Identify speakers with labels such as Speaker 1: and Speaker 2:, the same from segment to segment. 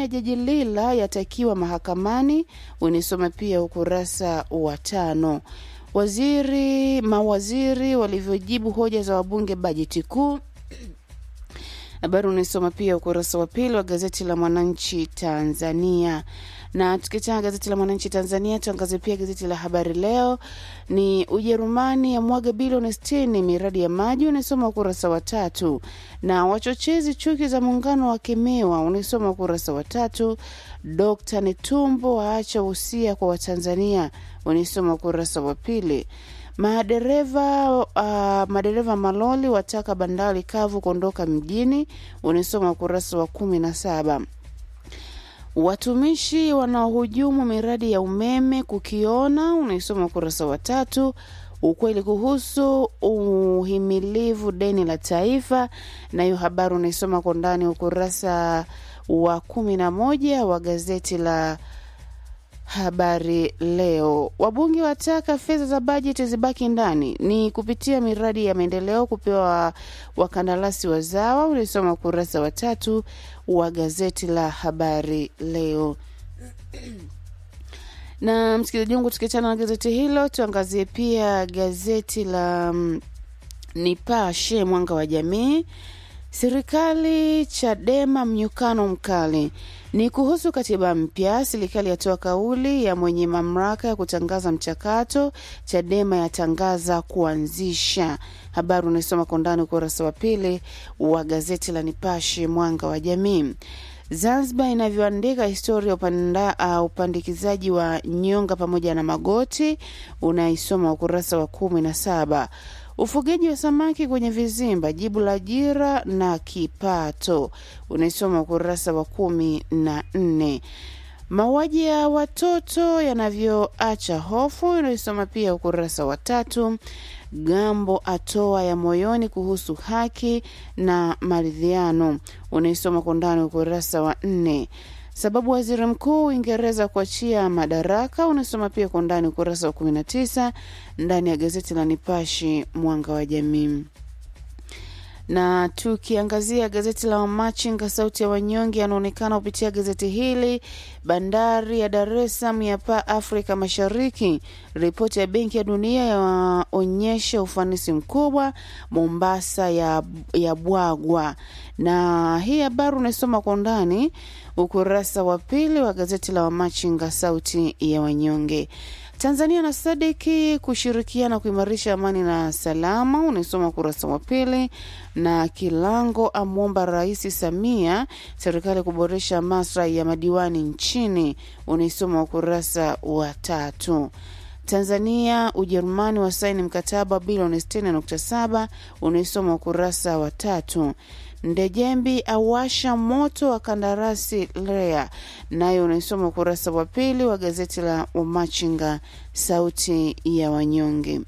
Speaker 1: ya jaji Lila yatakiwa mahakamani, unisoma pia ukurasa wa tano. Waziri mawaziri walivyojibu hoja za wabunge bajeti kuu habari unaisoma pia ukurasa wa pili wa gazeti la Mwananchi Tanzania. Na tukitaa gazeti la Mwananchi Tanzania, tuangazie pia gazeti la Habari Leo. Ni Ujerumani ya mwaga bilioni sitini miradi ya maji, unaisoma ukurasa wa tatu. Na wachochezi chuki za muungano wakemewa, unaisoma ukurasa wa tatu. Dkt Netumbo waacha usia kwa Watanzania, unaisoma ukurasa wa pili. Madereva uh, madereva maloli wataka bandari kavu kuondoka mjini, unisoma ukurasa wa kumi na saba. Watumishi wanaohujumu miradi ya umeme kukiona, unaisoma ukurasa wa tatu. Ukweli kuhusu uhimilivu deni la taifa, na hiyo habari unaisoma kwa ndani ukurasa wa kumi na moja wa gazeti la Habari Leo. Wabunge wataka fedha za bajeti zibaki ndani, ni kupitia miradi ya maendeleo kupewa wakandarasi wazawa. Ulisoma ukurasa wa tatu wa gazeti la Habari Leo. na msikilizaji wangu, tukiachana na gazeti hilo, tuangazie pia gazeti la mm, Nipashe Mwanga wa Jamii. Serikali Chadema mnyukano mkali ni kuhusu katiba mpya. Serikali yatoa kauli ya mwenye mamlaka ya kutangaza mchakato. Chadema yatangaza kuanzisha. Habari unaisoma kwa ndani ukurasa wa pili wa gazeti la Nipashe Mwanga wa Jamii. Zanzibar inavyoandika historia upanda, uh, upandikizaji wa nyonga pamoja na magoti, unaisoma ukurasa wa kumi na saba. Ufugaji wa samaki kwenye vizimba, jibu la ajira na kipato, unaisoma ukurasa wa kumi na nne. Mauaji ya watoto yanavyoacha hofu, unaisoma pia ukurasa wa tatu. Gambo atoa ya moyoni kuhusu haki na maridhiano, unaisoma kwa ndani ukurasa wa nne. Sababu waziri mkuu Uingereza kuachia madaraka, unasoma pia kwa ndani ukurasa wa 19 ndani ya gazeti la Nipashi Mwanga wa Jamii. Na tukiangazia gazeti la Wamachinga Sauti ya Wanyonge, yanaonekana kupitia gazeti hili. Bandari ya Dar es Salaam ya paa Afrika Mashariki, ripoti ya Benki ya Dunia yaonyesha ufanisi mkubwa. Mombasa ya, ya bwagwa. Na hii habari unaisoma kwa undani ukurasa wa pili wa gazeti la Wamachinga Sauti ya Wanyonge. Tanzania na Sadiki kushirikiana kuimarisha amani na salama, unaisoma ukurasa wa pili. Na Kilango amwomba Rais Samia serikali kuboresha maslahi ya madiwani nchini, unaisoma ukurasa wa tatu. Tanzania Ujerumani wasaini mkataba bilioni 60.7 unaisoma ukurasa wa tatu. Ndejembi awasha moto wa kandarasi REA, nayo unaisoma ukurasa wa pili wa gazeti la Wamachinga Sauti ya Wanyonge.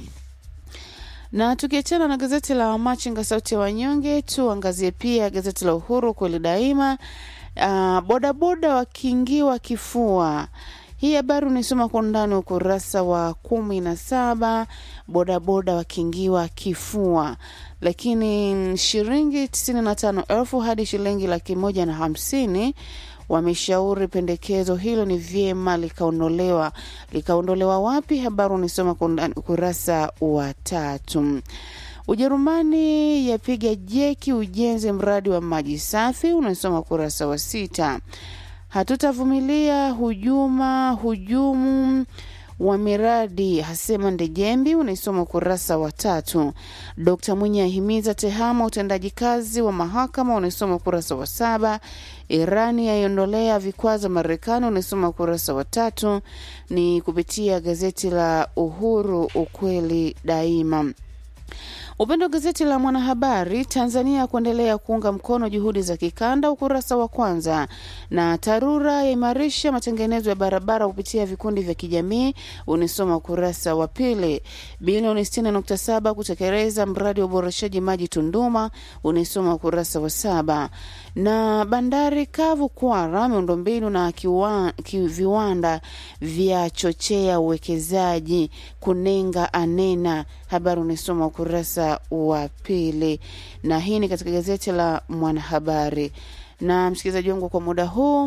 Speaker 1: Na tukiachana na gazeti la Wamachinga Sauti ya Wanyonge, tuangazie pia gazeti la Uhuru kweli daima. Uh, bodaboda wakiingiwa kifua hii habari unaisoma kwa undani ukurasa wa kumi na saba. Bodaboda wakiingiwa kifua, lakini shilingi tisini na tano elfu hadi shilingi laki moja na hamsini wameshauri pendekezo hilo ni vyema likaondolewa. Likaondolewa wapi? Habari unaisoma kwa undani ukurasa wa tatu. Ujerumani yapiga jeki ujenzi mradi wa maji safi, unasoma ukurasa wa sita. Hatutavumilia hujuma hujumu wa miradi hasema Ndejembi, unaisoma ukurasa wa tatu. Dkt Mwinyi ahimiza tehama utendaji kazi wa mahakama, unaisoma ukurasa wa saba. Irani yaiondolea vikwazo Marekani, unaisoma ukurasa wa tatu. Ni kupitia gazeti la Uhuru, ukweli daima. Upande wa gazeti la Mwanahabari, Tanzania kuendelea kuunga mkono juhudi za kikanda, ukurasa wa kwanza. Na TARURA yaimarisha matengenezo ya barabara kupitia vikundi vya kijamii, unisoma ukurasa wa pili. Bilioni 60.7 kutekeleza mradi wa uboreshaji maji Tunduma, unisoma ukurasa wa saba. Na bandari kavu Kwara, miundombinu na kiwa, ki, viwanda vya chochea uwekezaji, Kunenga anena, habari unisoma ukurasa wa pili. Na hii ni katika gazeti la Mwanahabari. Na msikilizaji wangu, kwa muda huu